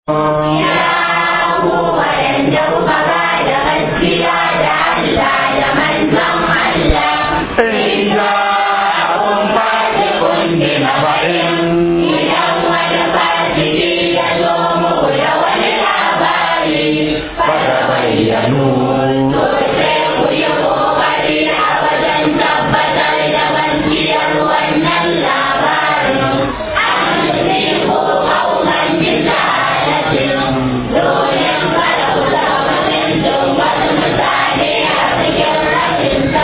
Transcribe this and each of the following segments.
Thank you.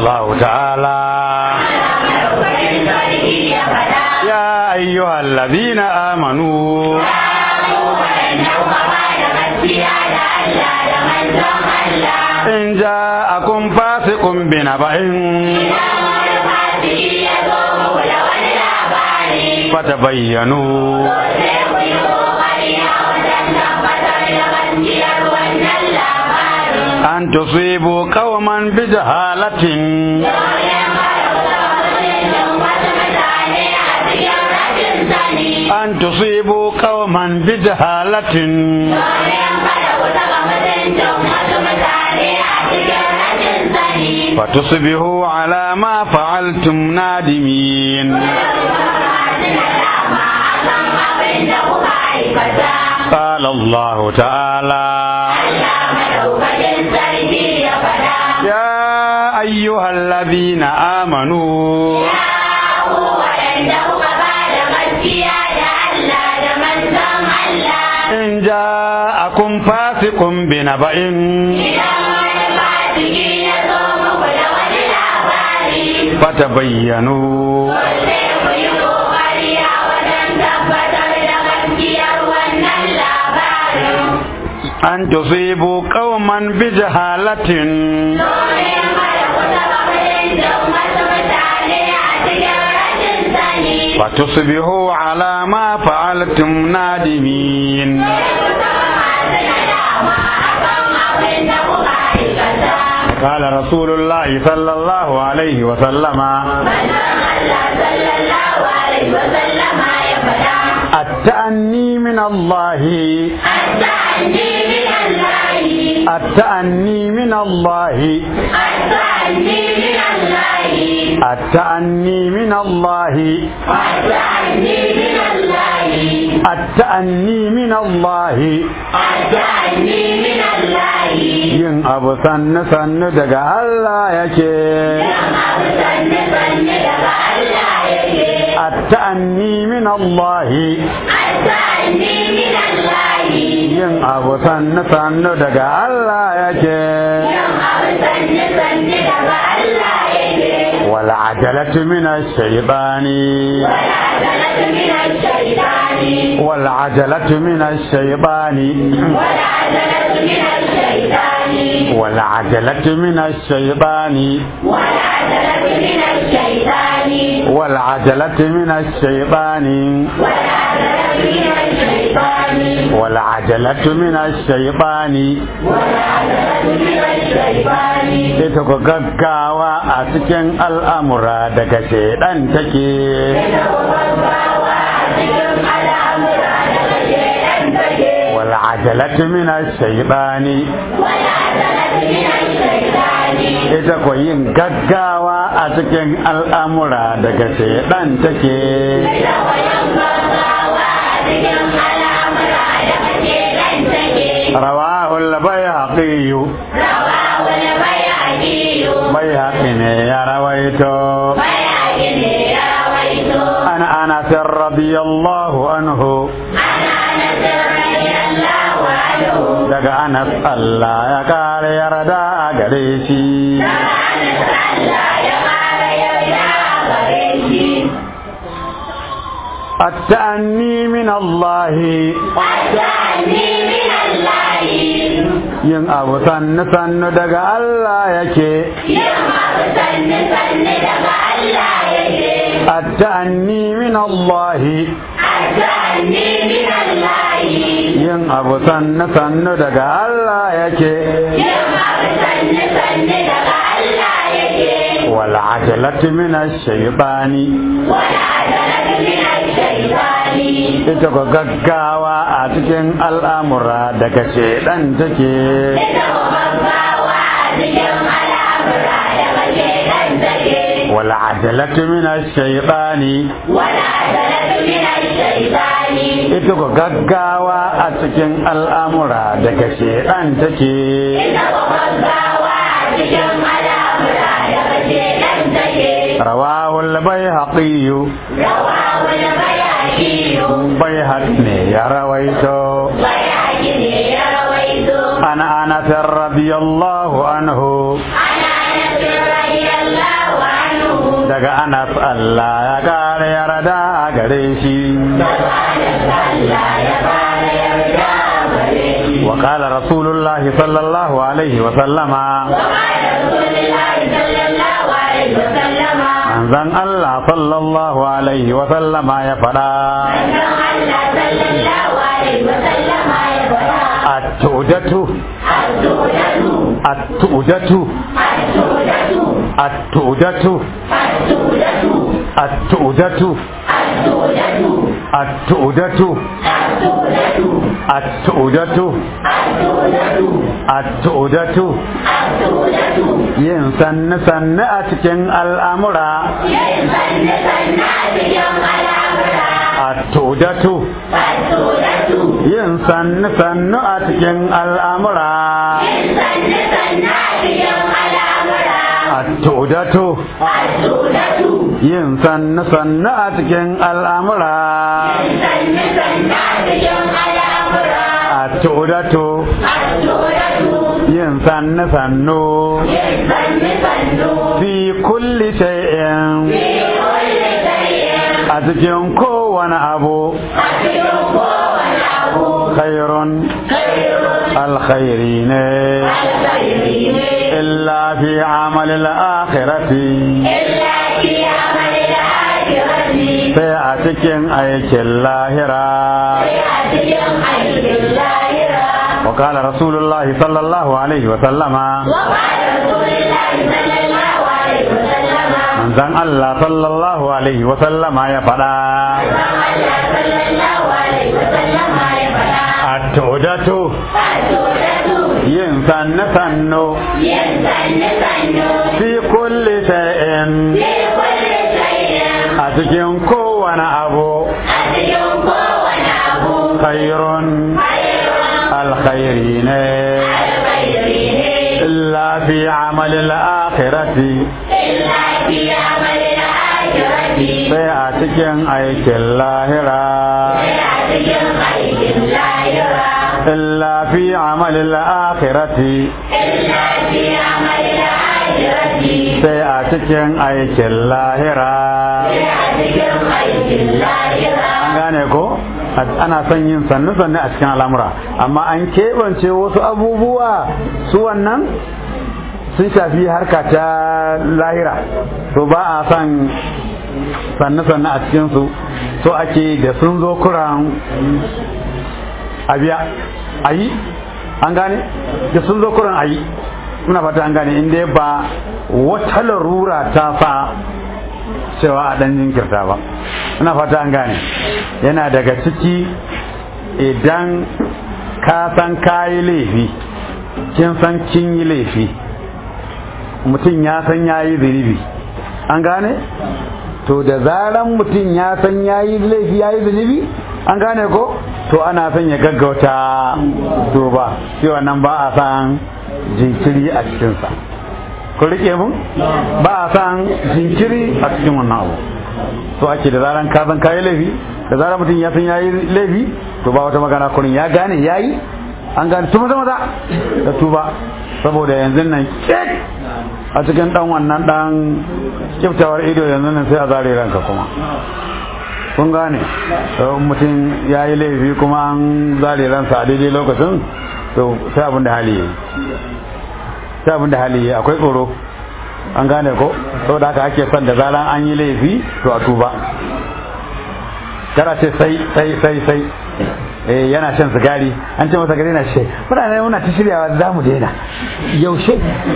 الله تعالى يا أيها الذين آمنوا إن جاءكم فاسق بنبأ فتبينوا أن تصيبوا قوما بجهالة أن تصيبوا قوما بجهالة فتصبحوا على ما فعلتم نادمين قال الله تعالى يا أيها الذين آمنوا إن جاءكم فاسق بنبأ فتبينوا أن تصيبوا قوما بجهالة فتصبحوا على ما فعلتم نادمين قال رسول الله صلى الله عليه وسلم التأني من الله التأني من الله التأني من الله التأني من الله yin abu sannu sannu daga Allah yake التأني من الله yin abu sannu sannu daga Allah yake والعجلة من الشيطان والعجلة من الشيطان والعجلة من الشيطان والعجلة من الشيطان والعجلة من الشيطان ita ku gaggawa a cikin al'amura daga shaidan take والعجلة من الشيطان ita ku yin gaggawa a cikin al'amura daga shaidan take رواه البيهقي بيهقي يا رويته عن انس رضي الله عنه daga anas Allah ya kare yarda a gare shi التأني من الله yin abu sannu sannu daga Allah yake التأني من الله yin abu sannu sannu daga Allah yake والعجلة من الشيطان ita ku gaggawa a cikin al'amura daga shaidan take والعجلة من الشيطان ita ku gaggawa a cikin al'amura daga shaidan take رواه البيهقي رواه البيهقي بيهقي يا رويته بيهقي يا رويته عن انس رضي الله عنه عن انس رضي الله الله عنه daga anas Allah ya kare yarda a gare shi Allah ya fara yarda gare shi wa qala rasulullahi sallallahu alaihi wa sallama وقال رسول الله صلى الله عليه وسلم manzon Allah sallallahu alaihi wa sallama ya faɗa أن الله صلى الله عليه وسلم يقول at-tudatu السودة at-tudatu السودة at-tudatu السودة at-tudatu السودة at-tudatu السودة at-tudatu السودة at-tudatu السودة yin sanne sanne a cikin al'amura يسن سنات يوم الأمر at-tudatu السودة yin sanne sanne a cikin al'amura يسن سنات يوم الأمر at-tudatu السودة yin sanne sanne a cikin al'amura يسن سنات يوم الأمر at-tudatu السودة yin sanne sannu يسن سنو fi kulli shay'in في كل شيء a cikin kowane abu أتيكم ونعه khairun خير alkhairi ne الخيرين illa fi amalil akhirati إلا في عمل الآخرة sai a cikin aikin lahira فيأتيهم أجر اللاهرة wa qala rasulullah sallallahu alaihi wa sallama وقال رسول الله صلى الله عليه وسلم manzon Allah sallallahu alaihi wa sallama ya faɗa الله صلى الله عليه وسلم يقول at-tudatu السورة yin sanne sannu يسن سنو fi kulli shay'in في كل شيء a cikin kowane abu أتيكم ونعه khairun خير alkhairi ne الخيرين illa fi amalil akhirati إلا في عمل الآخرة sai a cikin aikin lahira فيأتيهم أجر اللاهرة illa fi amalil akhirati إلا في عمل الآخرة sai a cikin aikin lahira فيأتيهم أجر اللاهرة an gane ko ana son yin sannu sannu a cikin al'amura amma an keɓance wasu abubuwa su wannan sun shafi harka ta lahira to ba a son sannu sannu a cikinsu so ake da sun zo kuran abiya a yi an gane da sun zo kuran a yi muna fata an gane inda ba wata larura ta sa cewa a ɗan jinkirta ba ina fata an gane yana daga ciki idan ka san kayi laifi kin san kin yi laifi mutum ya san ya yi zunubi an gane to da zaran mutum ya san ya yi laifi ya yi zunubi an gane ko to ana son ya gaggauta to ba shi wannan ba a san jinkiri a cikinsa ku rike mun ba a san jinkiri a cikin wannan abu to ake da zaran ka san kayi laifi da zaran mutum ya san yayi laifi to ba wata magana kurin ya gane yayi an gane tuma maza maza da tuba saboda yanzu nan kek a cikin dan wannan dan kiftawar ido yanzu nan sai a zare ranka kuma kun gane to mutum ya yi laifi kuma an zare ransa a daidai lokacin to sai abin da hali yayi sai abin da hali yayi akwai tsoro an gane ko saboda haka ake son da zaran an yi laifi to a tuba kada ce sai sai sai sai eh yana shan sigari an ce masa gari na shi muna ne muna ta shiryawa za mu daina yaushe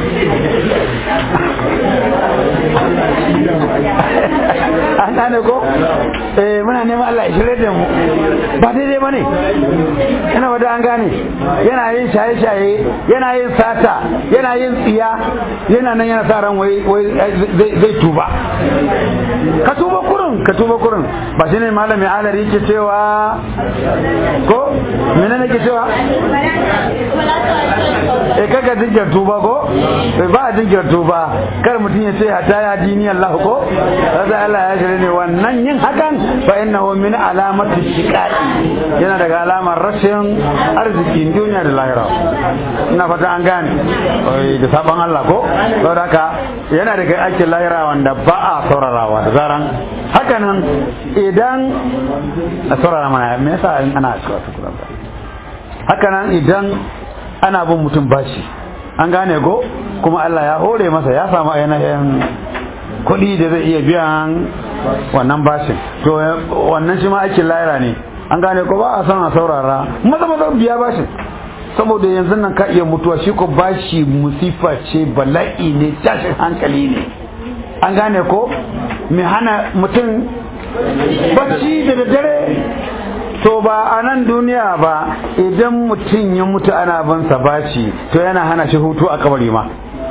an gane ko eh muna neman Allah ya shirye da mu ba daidai bane yana wada an gane yana yin shaye-shaye yana yin sata yana yin tsiya yana nan yana sa ran wai wai zai tuba ka tuba kurun ka tuba kurun ba shi ne malami alari yake cewa ko mene ne ke cewa eh kaga jinkir tuba ko ba a jinkir tuba kar mutum ya ce hata ya dini Allah ko sai Allah ya shirye dare ne wannan yin hakan fa innahu min alamati shiqaqi yana daga alamar rashin arziki duniya da lahira ina fata an gane da saban Allah ko saboda haka yana daga aikin lahira wanda ba a saurarawa da zaran hakanan idan a saurara mana me yasa in ana cewa tukuran hakanan idan ana bin mutum bashi an gane ko kuma Allah ya hore masa ya samu ainihin kuɗi da zai iya biyan wannan bashin to wannan shi ma aikin lahira ne an gane ko ba a son a saurara maza maza biya bashin saboda yanzu nan ka iya mutuwa shi ko bashi musifa ce bala'i ne tashin hankali ne an gane ko mai hana mutum bacci da daddare to ba a nan duniya ba idan mutum ya mutu ana bansa bashi to yana hana shi hutu a kabari ma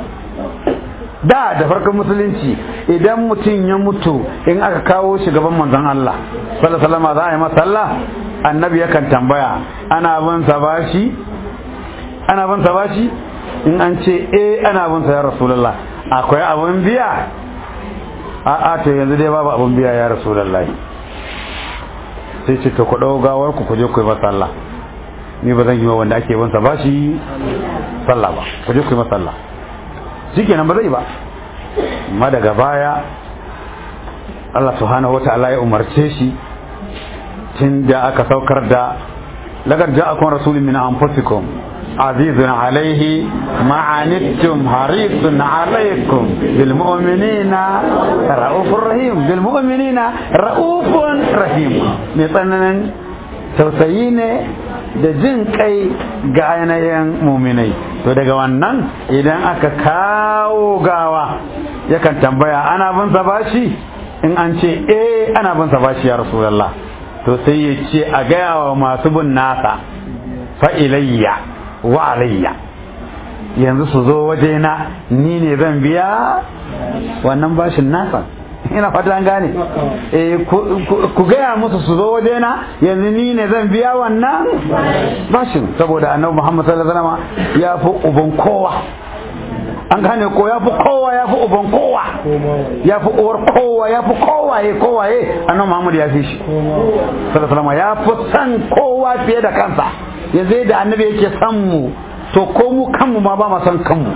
da da farkon musulunci idan mutum ya mutu in aka kawo shi gaban manzon Allah sallallahu alaihi za a yi masa sallah annabi yakan tambaya ana bansa bashi ana bansa bashi in an ce eh ana bansa ya rasulullah akwai abun biya a'a to yanzu dai babu abun biya ya rasulullahi sai ce to ku ɗau gawar ku kuje ku yi masa sallah ni ba zan yi wa wanda ake bansa ba shi sallah ba kuje ku yi masa sallah shikenan ba zai ba amma daga baya Allah subhanahu wata'ala ya umarce shi tun da aka saukar da lagar ja'akum rasulun min anfusikum azizun alaihi ma'anittum harisun alaikum bil mu'minina ra'ufur rahim bil mu'minina ra'ufun rahim mai tsananin tausayi ne da jin kai ga ainihin muminai to daga wannan idan aka kawo gawa yakan tambaya ana bin sa bashi in an ce eh ana bin sa bashi ya rasulullah to sai ya ce a gaya wa masu bin nasa fa ilayya wa alayya yanzu su zo wajena ni ne zan biya wannan bashin nasa ina fata an gane eh ku gaya musu su zo wajena yanzu ni ne zan biya wannan bashin saboda annabi Muhammad sallallahu alaihi wasallam ya fi uban kowa an gane ko ya fi kowa ya fi uban kowa ya fi uwar kowa ya fi kowaye kowaye annabi Muhammad ya fi shi sallallahu alaihi wasallam ya fi san kowa fiye da kansa yanzu da annabi yake san mu to ko mu kanmu ma ba ma san kanmu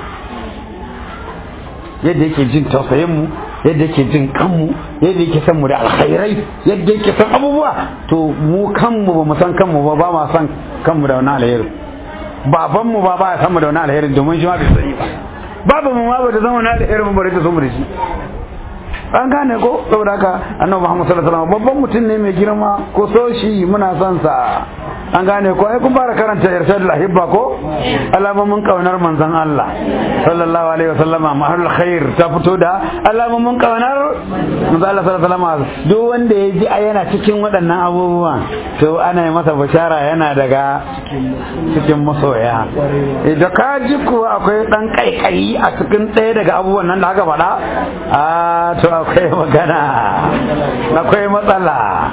yadda yake jin tausayin mu yadda yake jin kanmu yadda yake san mu da alkhairai yadda yake san abubuwa to mu kanmu ba mu san kanmu ba ba ma san kanmu da wani alheri baban mu ba ba ya san mu da wani alheri domin shi ma bai sani ba babu mu ma ba ta zama wani alheri mu bari ta so mu da shi an gane ko saboda haka annabi Muhammad sallallahu alaihi wasallam babban mutum ne mai girma ko so shi muna son sa an gane ko ai kun fara karanta irshadul ahibba ko alamomin kaunar manzon Allah sallallahu alaihi wasallam mahalul khair ta fito da alamomin kaunar manzon Allah sallallahu alaihi wasallam duk wanda ya ji yana cikin waɗannan abubuwan to ana yi masa bashara yana daga cikin masoya da ka ji kuwa akwai dan kaikayi a cikin ɗaya daga abubuwan nan da aka faɗa a to akwai magana akwai matsala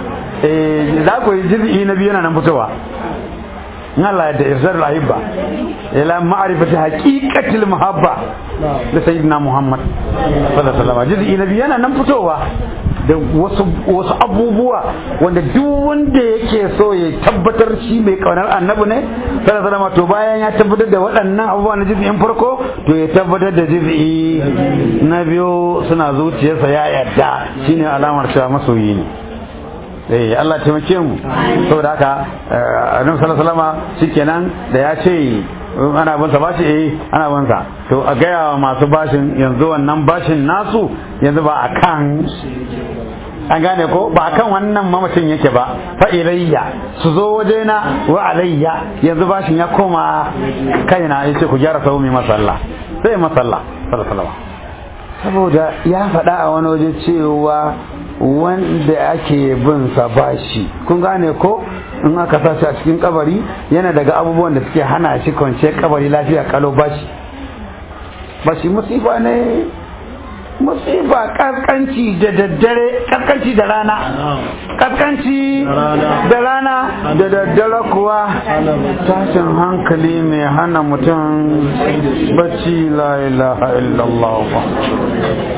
za ku yi jirgi na biyu yana nan fitowa in Allah da irsar ahibba ila ma'rifati haqiqatil muhabba da sayyidina Muhammad sallallahu alaihi wasallam jirgi na biyu yana nan fitowa da wasu wasu abubuwa wanda duk wanda yake so ya tabbatar shi mai kaunar annabi ne sallallahu alaihi wasallam to bayan ya tabbatar da waɗannan abubuwa na jiz'in farko to ya tabbatar da jiz'i na biyu suna zuciyarsa ya yarda shine alamar cewa masoyi ne eh Allah taimake mu saboda haka annabi sallallahu alaihi wasallam shikenan da ya ce ana bin sa bashi eh ana bin sa to a gaya wa masu bashin yanzu wannan bashin nasu yanzu ba akan an gane ko ba akan wannan mamacin yake ba fa ilayya su zo wajena wa alayya yanzu bashin ya koma kaina yace ku gyara sau mai masalla sai masalla sallallahu alaihi saboda ya faɗa a wani waje cewa wanda ake bin sa bashi kun gane ko in aka sa shi a cikin kabari yana daga abubuwan da suke hana shi kwance kabari lafiya kalau bashi bashi musifa ne musifa kaskanci da daddare kaskanci da rana kaskanci da rana da daddare kuwa tashin hankali mai hana mutum bacci la ilaha illallah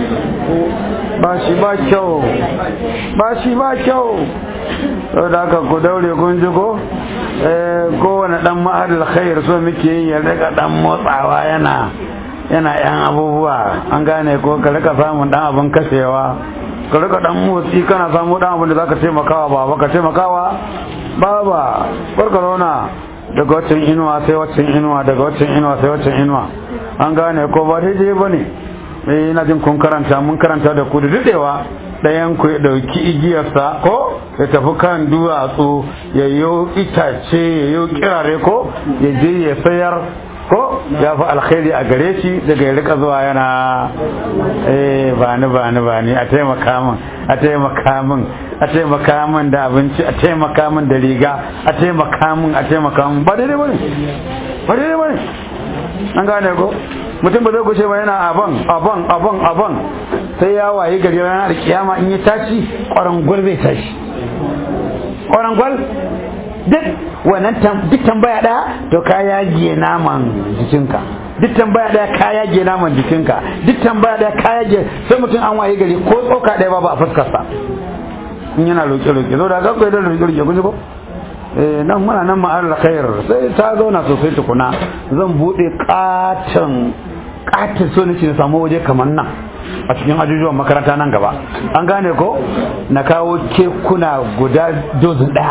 ba shi ba kyau ba shi ba kyau saboda haka ku daure kun ji ko kowane dan ma'adal khair so muke yi ya rika dan motsawa yana yana yan abubuwa an gane ko ka rika samun dan abin kashewa ka rika dan motsi kana samu dan abin da zaka taimakawa ba ka taimakawa baba barka zauna daga waccan inuwa sai waccan inuwa daga waccan inuwa sai waccan inuwa an gane ko ba daidai ba ne eh ina jin kun karanta mun karanta da ku da dadewa ɗayan ku ya ɗauki igiyarsa ko ya tafi kan duwatsu ya yi itace ya yi kirare ko ya je ya sayar ko ya fi alkhairi a gare shi daga ya rika zuwa yana eh ba ni ba ni ba ni a taimaka min a taimaka min a taimaka min da abinci a taimaka min da riga a taimaka min a taimaka min ba daidai bane ba daidai bane an gane ko mutum ba zai gushe ba yana aban aban aban aban sai ya wayi gari ranar kiyama in ya tashi kwarangwal zai tashi kwarangwal duk wannan duk tambaya daya to ka yage naman jikinka duk tambaya daya ka yage naman jikinka duk tambaya daya ka yage sai mutum an waye gari ko tsoka daya ba ba a fuskarsa in yana roƙe roƙe zo da gaggwai da roƙe roƙe kun ko eh nan muna nan ma'ar khair sai ta zauna sosai tukuna zan bude katon katon so nake na samu waje kamar nan a cikin ajujuwan makaranta nan gaba an gane ko na kawo kekuna guda dozin daya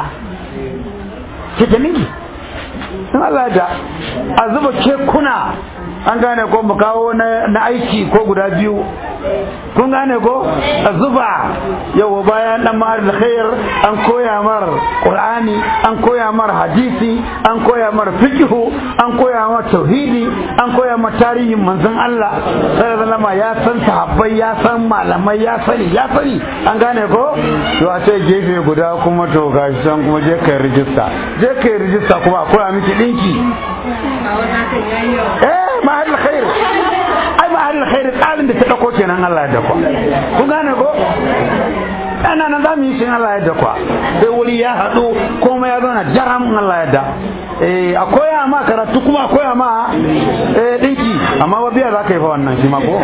ke dalili sun Allah da a zuba kekuna an gane ko mu kawo na aiki ko guda biyu kun gane ko a zuba yau bayan dan ma'ar khair an koya mar qur'ani an koya mar hadisi an koya mar fiqhu an koya mar tauhidi an koya mar tarihin manzon Allah sallallahu alaihi ya san sahabbai ya san malamai ya sani ya sani an gane ko to a ce gefe guda kuma to gashi san kuma je kai rijista je kai rijista kuma a koya miki dinki eh ma'ar khair ai ma'ar khair tsarin da ta dauko kenan Allah ya dakwa kun gane ko ana nan za mu yi shin Allah ya dakwa sai wuri ya haɗu komai ya zauna jaram Allah ya da eh a koya ma karatu kuma a koya ma eh dinki amma ba biya za ka yi fa wannan shi ma ko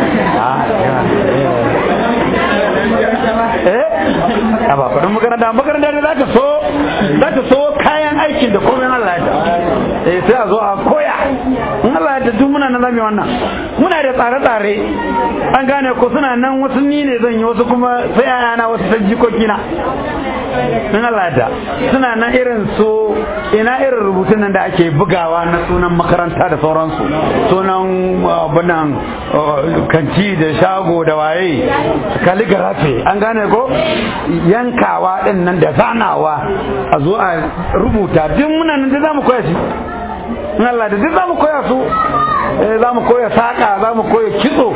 eh a ba faɗin makaranta makaranta da za ta so za ta so kayan aikin da komai Allah ya da eh sai a zo a koya in Allah ya duk muna nan zamu wannan muna da tsare-tsare an gane ko suna nan wasu ni ne zan yi wasu kuma sai ayana wasu sai jikoki na in Allah ya suna nan irin su ina irin rubutun nan da ake bugawa na sunan makaranta da sauransu sunan abunan kanti da shago da waye calligraphy an gane ko yankawa din nan da zanawa a zo a rubuta duk muna nan da zamu koya shi in Allah da duk za mu koya su za mu koya saƙa za mu koya kitso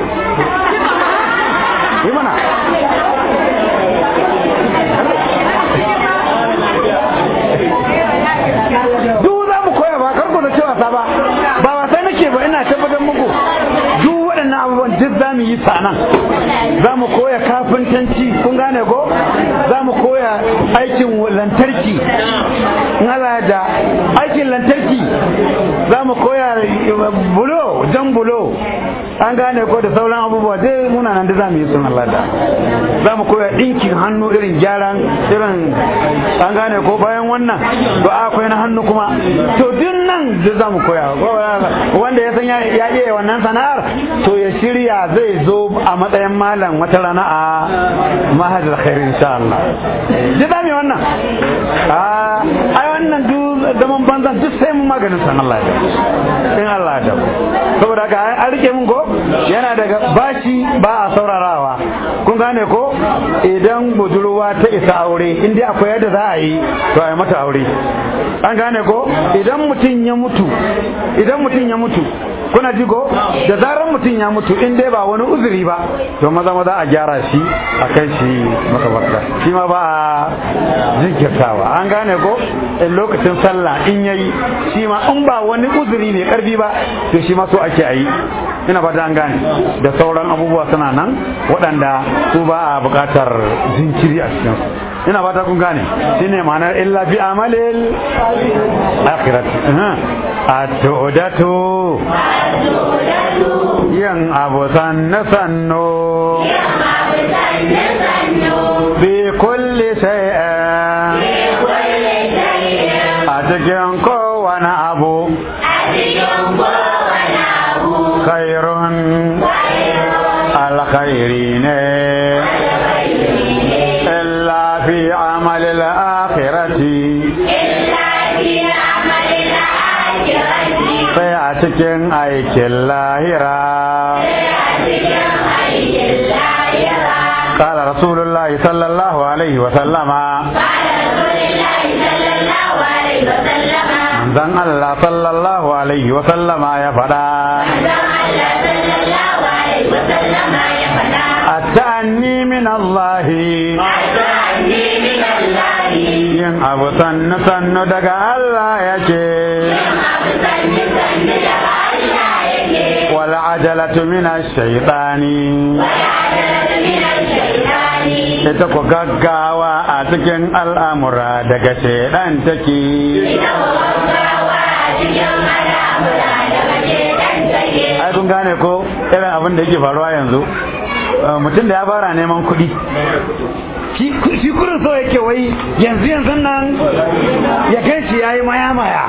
yi mana duk za mu koya ba karku da cewa sa ba ba wasa nake ba ina tabbatar muku duk waɗannan abubuwan duk za mu yi sanan za mu koya kafintanci kun gane ko za mu koya aikin lantarki in Allah da aikin lantarki za mu koya bulo jan bulo an gane ko da sauran abubuwa dai muna nan da za mu yi sun Allah da za mu koya ɗinkin hannu irin gyaran irin an gane ko bayan wannan to akwai na hannu kuma to duk nan da za mu koya wanda ya san ya iya wannan sana'ar to ya shirya zai zo a matsayin malam wata rana a mahajjar khair insha Allah duk za mu yi wannan ai wannan duk zaman banzan duk sai mun maganin san Allah ya in Allah ya saboda haka an rike mun ko yana daga bashi ba a saurarawa kun gane ko idan budurwa ta isa aure in dai akwai yadda za a yi to a yi mata aure an gane ko idan mutum ya mutu idan mutum ya mutu kuna ji ko da zarar mutum ya mutu in dai ba wani uzuri ba to maza maza a gyara shi a kai shi makabarta shi ma ba a jinkirtawa an gane ko in lokacin sallah in yayi shi ma in ba wani uzuri ne karfi ba to shi ma so ake a yi ina fata an gane da sauran abubuwa suna nan waɗanda su ba a buƙatar jinkiri a cikin ina fata kun gane shine ma'anar illa bi amalil akhirati a tu'datu yin abu sannu sannu bi kulli shay'in a cikin kowane abu khairun alkhairi ne illa fi amalil akhirati sai a cikin aikin lahira قال رسول الله صلى الله عليه وسلم manzon Allah sallallahu alaihi wa sallama ya faɗa at-ta'anni min Allah yin abu sannu sannu daga Allah yake wal ajalatu min ash-shaytani ita ku gaggawa a cikin al'amura daga shaidan take ai kun gane ko irin abin da yake faruwa yanzu mutum da ya fara neman kuɗi shi kurin so yake wai yanzu yanzu nan ya kai shi ya yi maya maya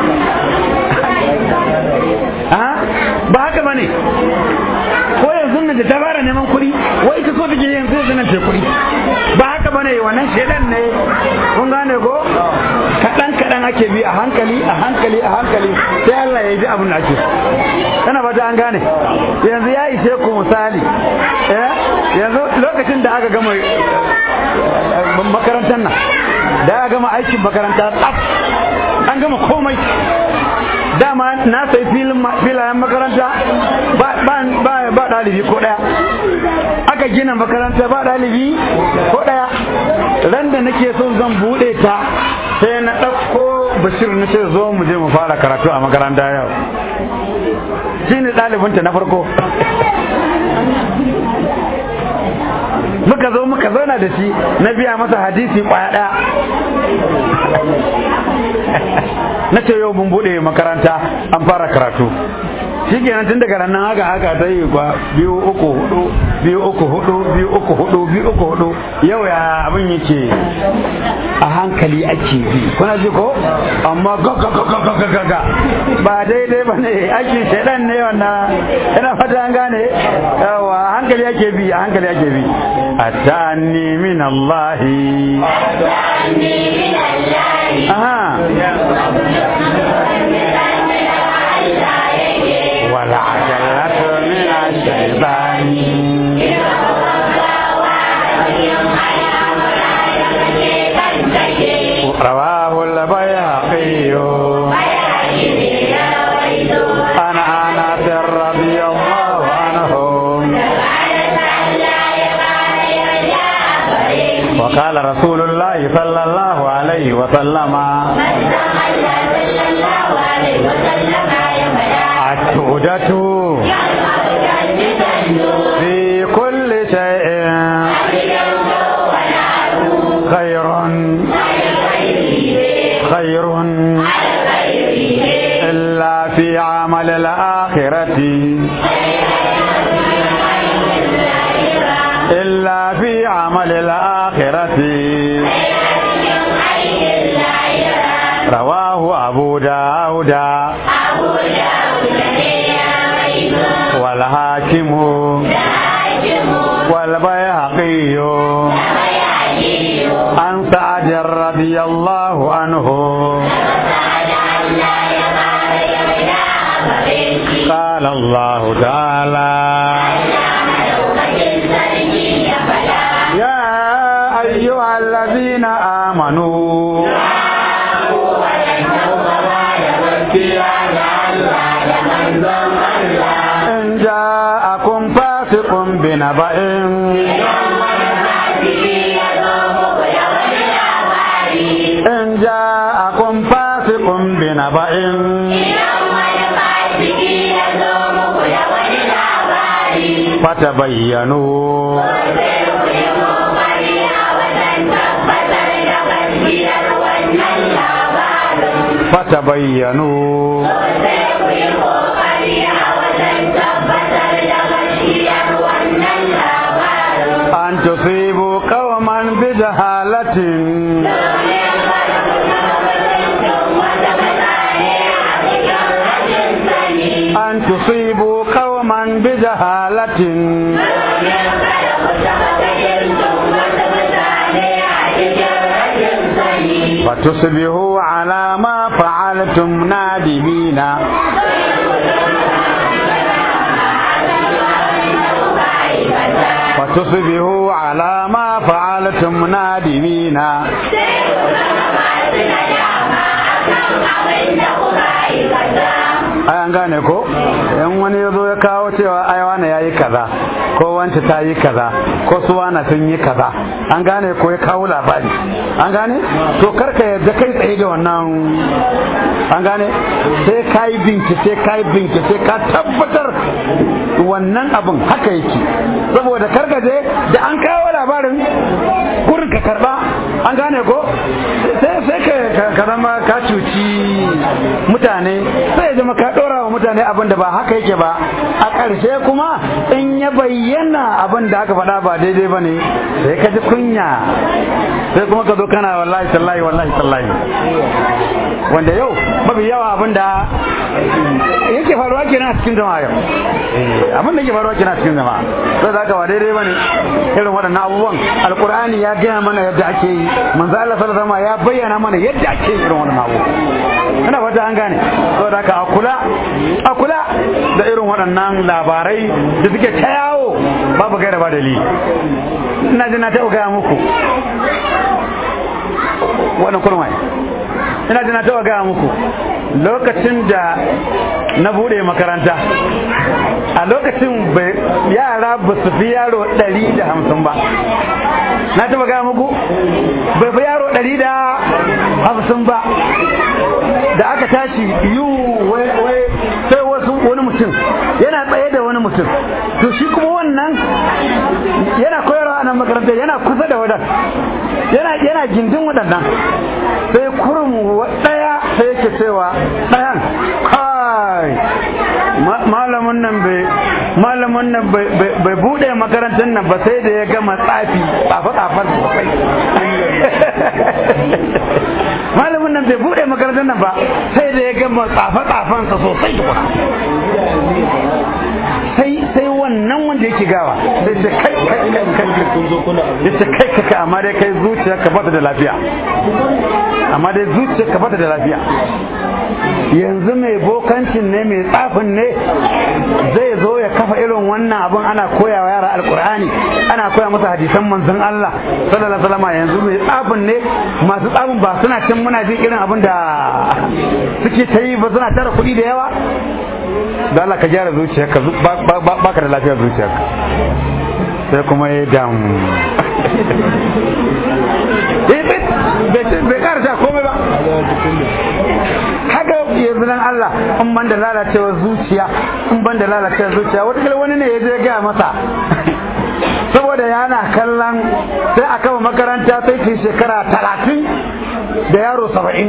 ba haka ba ne ko yanzu nan da ta fara neman kuɗi wai ita so take yanzu yanzu nan ta kuɗi ba haka ba ne wannan shaidan ne kun gane ko kaɗan kaɗan ake bi a hankali a hankali a hankali sai Allah ya ji abin da ake kana ba an gane yanzu ya ishe ku misali yanzu lokacin da aka gama makarantar nan da aka gama aikin makaranta tsaf an gama komai dama na sai filayen makaranta ba ɗalibi ko ɗaya aka gina makaranta ba ɗalibi ko ɗaya ran da nake son zan buɗe ta sai na ɗauko bashir na ce zo mu je mu fara karatu a makaranta yau shi ne ɗalibinta na farko muka zo muka zauna da shi na biya masa hadisi kwaya ɗaya na ce yau mun buɗe makaranta an fara karatu shi kenan tun daga nan haka haka ta yi kwa biyu uku hudu biyu uku hudu biyu uku hudu biyu uku hudu yau ya abin yake a hankali ake bi kuna ji ko amma ga ga ga ga ga ga ga ba daidai ba ne aikin shaidan ne wannan ina fata an gane yawa a hankali ake bi a hankali ake bi atani min Allah aha wala ajalatu min ash-shaytani رواه البيهقي عن انس رضي الله عنه وقال رسول الله صلى الله عليه وسلم التودة في كل شيء خير خير إلا في عمل الآخرة إلا في عمل الآخرة رواه أبو داود والحاكم والبيهقي عن سعد رضي الله عنه قال الله تعالى يا أيها الذين آمنوا إن جاءكم فاسق بنبأ إن جاءكم فاسق بنبأ فتبينوا فتبينوا jahalatin فتصبحوا على ما فعلتم نادمين فتصبحوا على ما فعلتم نادمين ai an gane ko in wani ya zo ya kawo cewa ai wani ya yi kaza ko wance ta yi kaza ko su wana sun yi kaza an gane ko ya kawo labari an gane to karka yadda kai tsaye da wannan an gane sai ka yi bincike ka yi bincike ka tabbatar wannan abin haka yake saboda karka je da an kawo labarin kurin ka karba an gane ko sai ka zama ka cuci mutane sai ya zama ka ɗora wa mutane abin da ba haka yake ba a ƙarshe kuma in ya bayyana abin da aka faɗa ba daidai ba ne sai ka ji kunya sai kuma ka zo kana wallahi tallahi wallahi tallahi wanda yau mafi yawa abin da yake faruwa kenan a cikin jama'a yau abin da yake faruwa kenan a cikin jama'a sai da haka ba daidai ba ne irin waɗannan abubuwan alƙur'ani ya gaya mana yadda ake yi manzo Allah sallallahu alaihi ya bayyana mana yadda ake yi irin wannan abu ina fata an gane saboda haka a kula a kula da irin waɗannan labarai da suke ta yawo babu gaira ba dalili ina ji na taɓa gaya muku wannan kurmai ina ji na taɓa gaya muku lokacin da na buɗe makaranta a lokacin yara ba su fi yaro ɗari da hamsin ba na taɓa gaya muku bai fi yaro ɗari da hamsin ba da aka tashi yiwu wai sai wasu wani mutum yana tsaye da wani mutum to shi kuma wannan yana koyarwa a nan makaranta yana kusa da wadan yana yana gindin waɗannan sai kurum ɗaya sai yake cewa ɗayan kai malamin nan bai malamin nan bai buɗe makarantar nan ba sai da ya gama tsafi tsafe tsafen sosai malamin nan bai buɗe makarantar nan ba sai da ya gama tsafe tsafen sa sosai tukuna sai sai wannan wanda yake gawa sai ce kai kai kai kai ya ce kai kai kai amma dai kai zuciya ka bata da lafiya amma dai zuciya ka bata da lafiya yanzu mai bokancin ne mai tsafin ne zai zo ya kafa irin wannan abin ana koya wa yara alkur'ani ana koya masa hadisan manzon Allah sallallahu alaihi wasallam yanzu mai tsafin ne masu tsafin ba suna cin muna jin irin abin da suke ta yi ba suna tara kuɗi da yawa da Allah ka gyara zuciyarka ba ka da lafiyar zuciyarka sai kuma ya damu bai karasa komai ba haka yanzu nan Allah in ban da lalacewar zuciya in ban da lalacewar zuciya wata wani ne ya je gaya masa saboda yana kallon sai a kama makaranta sai ke shekara talatin da yaro saba'in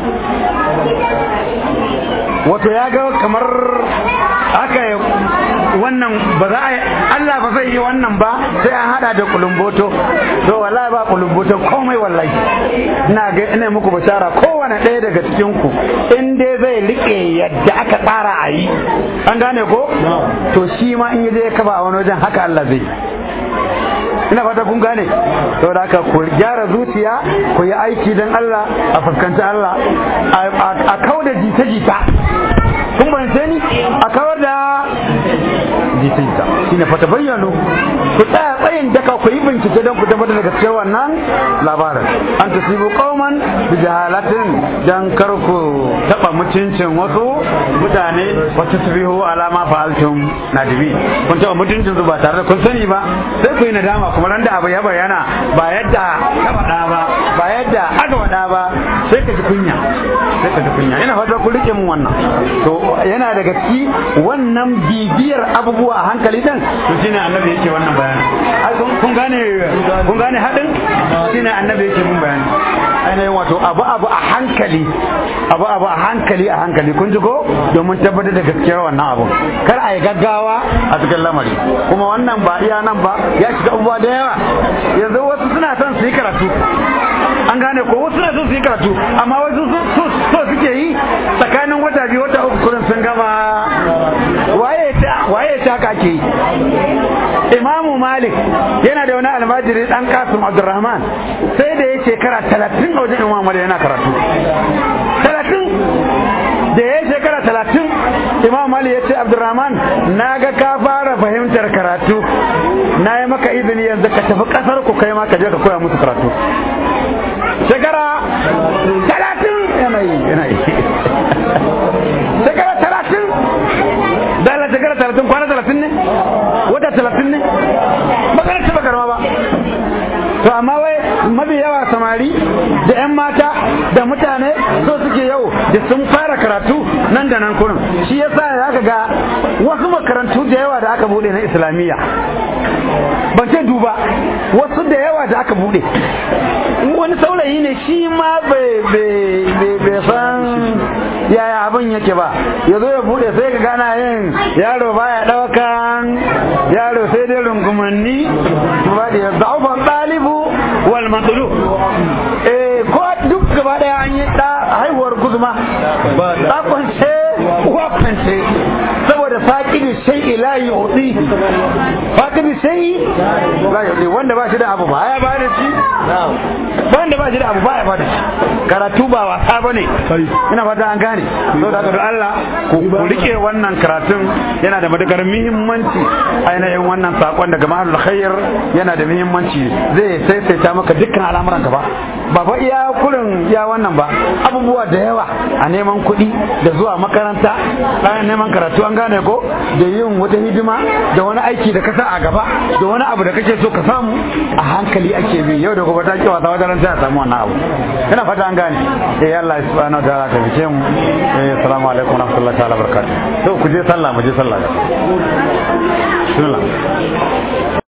wato ya ga kamar haka wannan ba za a yi Allah ba zai yi wannan ba sai an hada da kulumboto to wallahi ba kulumboto komai wallahi ina ga ina muku bashara kowane ɗaya daga cikin ku in dai zai rike yadda aka tsara a yi an gane ko to shi ma in yaje ya kaba a wani wajen haka Allah zai ina fata kun gane saboda haka ku gyara zuciya ku yi aiki don Allah a fuskanci Allah a kauda jita-jita kun bance ni a kawar da jita-jita shine fata bayyano ku tsaya tsayin daka ku yi bincike don ku tabbatar da gaskiyar wannan labarin an tasibu qauman bi jahalatin dan kar ku taba mutuncin wasu mutane wata tasbihu alama fa'altum nadibi kun taba mutuncin su ba tare da kun sani ba sai ku yi nadama kuma ran da abu ya bayyana ba yadda ka faɗa ba ba yadda aka faɗa ba sai ka ji kunya sai ka ji kunya ina fata ku rike mun wannan to yana daga ciki wannan bibiyar abubuwa a hankali din to shine annabi yake wannan bayani kun gane kun gane hadin shine annabi yake mun bayani ainihin wato abu abu a hankali abu abu a hankali a hankali kun ji ko domin tabbatar da gaskiyar wannan abu kar a yi gaggawa a cikin lamari kuma wannan ba iya nan ba ya shiga abubuwa da yawa yanzu wasu suna son su yi karatu an gane ko wasu suna son su yi karatu amma wasu so suke yi tsakanin wata biyu wata uku kurin sun gama waye ta waye ta haka ake yi imamu malik yana da wani almajiri dan kasim abdurrahman sai da ya shekara talatin a wajen imamu malik yana karatu talatin da ya shekara talatin imam mali ya ce abdurrahman na ga ka fara fahimtar karatu na yi maka izini yanzu ka tafi kasar ku kai ma ka je ka koya musu karatu shekara talatin yanayi yanayi shekara talatin dala shekara talatin kwana talatin ne wata talatin ne magana ce bakarma ba to amma wai mafi yawa samari da 'yan mata da mutane so suke yau da sun fara karatu nan da nan kurin shi yasa ya ga wasu makarantu da yawa da aka bude na islamiyya ban ce duba wasu da yawa da aka bude wani saurayi ne shi ma bai san yaya abin yake ba ya zo ya bude sai ka gana yin yaro baya daukan yaro sai dai rungumanni ba da ya zaufa ɗalibu wal matsulu eh ko duk gaba daya an yi da haihuwar guzuma da kwance uwa kwance saboda faƙidi sai ila yi hudu faƙidi sai la yi wanda ba shi da abu ba ya ba da shi wanda ba shi da abu ba ya ba da shi karatu ba wasa ba ne ina fata an gane sau da da Allah ku rike wannan karatun yana da matukar muhimmanci ainihin wannan sakon daga mahalul khair yana da muhimmanci zai saisaita maka dukkan al'amuran ka ba ba fa iya kurin ya wannan ba abubuwa da yawa a neman kuɗi da zuwa makaranta bayan neman karatu an gane ko da yin wata hidima da wani aiki da kasa a gaba da wani abu da kake so ka samu a hankali ake bi yau da gobe ta ki wasa wajen sai a samu wannan abu ina fata an gane eh Allah subhanahu wa ta'ala ta fice mu eh assalamu alaikum wa rahmatullahi ta'ala barakatuh to ku je sallah mu je sallah bismillah